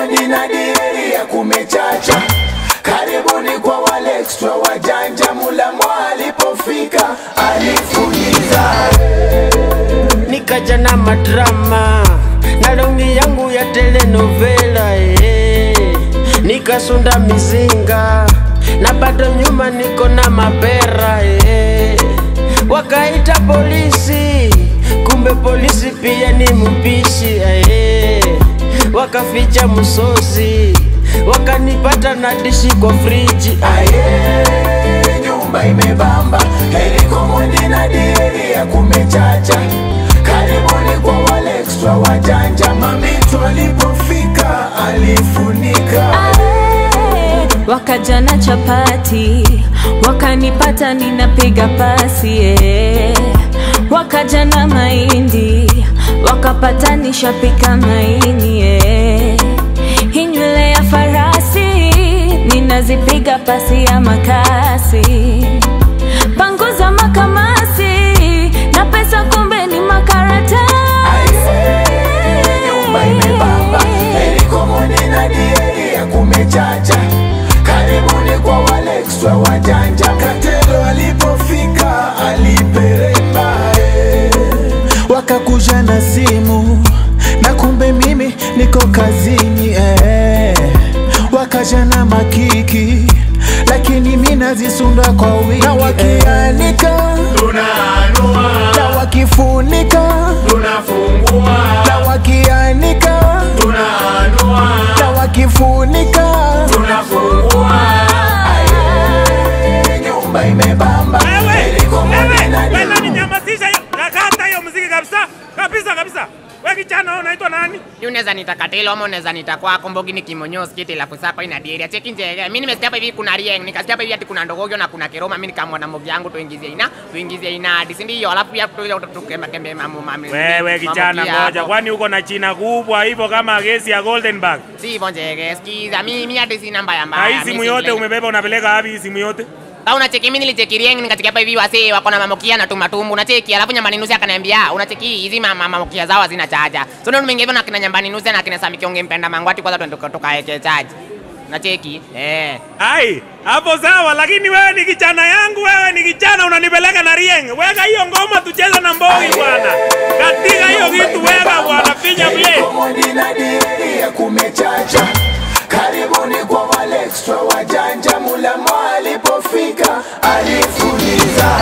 Mondi na dieri ya kumechacha. Karibuni kwa wale extra wajanja, Mulamwa alipofika alifuliza. nikaja na madrama na longi yangu ya telenovela eh. nikasunda mizinga na bado nyuma niko na mapera eh. wakaita polisi kumbe polisi pia ni mpishi eh. wakaficha msosi wakanipata na dishi kwa friji Aye, nyumba imebamba, heliko Mondi na dieri ya kumechacha. Karibuni kwa wale extra wajanja, mamitu alipofika alifunika. Ae, wakaja na chapati wakanipata ninapiga pasi eh. wakaja na mahindi wakapata nishapika maini eh. hii nywele ya farasi ninazipiga pasi ya makasi panguza makamasi na pesa kumbe ni makaratasi nyumba imebamba heliko Mondi na dieri ya kumechacha karibuni kwa wale extra wajanja katelo alipofika aliperemba eh. wakakuja na simu na kumbe mimi niko kazini eh. wakaja na makiki lakini mi nazisunda kwa wingi na wakianika tunaanua na wakifunika tunafungua na wakianika tunaanua na wakifunika tunafungua Aye, nyumba imebamba heliko Mondi na Wewe dieri ninyamazisha hiyo. Nakata hiyo muziki kabisa. Kabisa kabisa. Wewe kijana wewe unaitwa nani? Ni unaweza nita Katelo ama unaweza nita kwako Mbogi ni kimonyozi kiti la kusapa ina dieri. Cheki nje. Mimi nimesikia hapa hivi kuna Rieng, nikasikia hapa hivi ati kuna Ndogogyo na kuna Keroma. Mimi nikamwona Mbogi yangu tuingizie ina, tuingizie ina hadi si ndio? Alafu pia tu tukembe kembe mamu mami. Wewe kijana mamu pia ngoja. hapo. Kwani uko na china kubwa hivyo kama gesi ya Goldenberg? Si hivyo njege. Sikiza mimi mimi hadi sina mbaya Na mbaya. hii Mimi simu si yote vile- umebeba unapeleka wapi hii simu yote? Sasa unacheki mimi nilicheki Rieng nikacheki hapa hivi wasee wako na mamokia na tumatumbu unacheki alafu nyambani nusi akaniambia unacheki hizi mama mamokia zao hazina chaja. So ndio nimeingia hivyo na kina nyambani nusi na kina Sami Kionge mpenda mangwati kwanza twende tukaeke chaji. Unacheki? Eh. Ai, hapo sawa lakini wewe ni kijana yangu, wewe ni kijana unanipeleka na Rieng. Weka hiyo ngoma tucheze na Mbogi bwana. Katika hiyo kitu weka bwana, pinya play. Mondi na dieri ya kumechacha karibuni kwa wale extra wajanja Mulamwa alipofika alifuliza